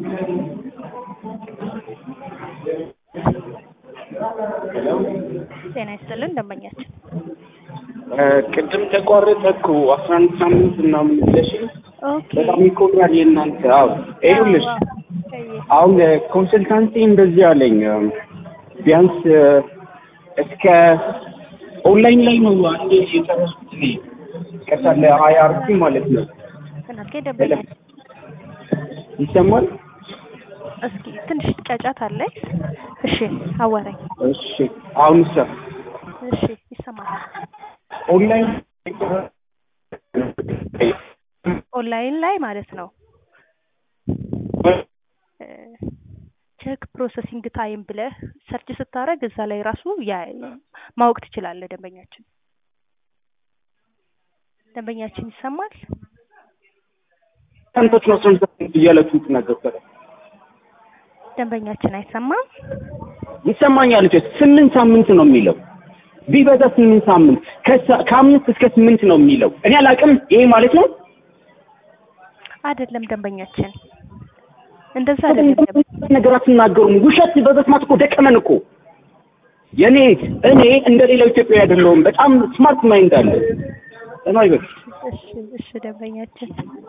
ጤና ይስጥልን ደንበኛችን። ቅድም ተቋረጠ እኮ አስራ አንድ ሳምንት ምናምን ብለሽኝ ኦኬ በጣም ይቆያል የእናንተ። አዎ ይኸውልሽ አዎ፣ አሁን ኮንሰልታንሲ እንደዚህ አለኝ ቢያንስ እስከ ኦንላይን ላይ ነው አንዴ የጨረስኩት እኔ ቀጥታ ለአይአርቲ ማለት ነው። እናቴ ደንበኛችን ይሰማል? እስኪ ትንሽ ጫጫት አለ። እሺ አዋራኝ። እሺ አሁን ሳ እሺ ይሰማል። ኦንላይን ኦንላይን ላይ ማለት ነው ቼክ ፕሮሰሲንግ ታይም ብለህ ሰርች ስታደርግ እዛ ላይ ራሱ ያ ማወቅ ትችላለህ። ደንበኛችን ደንበኛችን ይሰማል። ሰንቶች ነው ሰንቶ እያላችሁ ትናገር ደንበኛችን አይሰማም። ይሰማኛል። ልጆች ስምንት ሳምንት ነው የሚለው ቢበዛ ስምንት ሳምንት ከሳ- ከአምስት እስከ ስምንት ነው የሚለው። እኔ አላውቅም። ይሄ ማለት ነው አይደለም ደንበኛችን እንደዛ አይደለም። ነገር አትናገሩም። ውሸት በመስማት እኮ ደቀመን እኮ። የኔ እኔ እንደ ሌላው ኢትዮጵያዊ አይደለሁም። በጣም ስማርት ማይንድ አለ። ለማይበቅ እሺ እሺ ደንበኛችን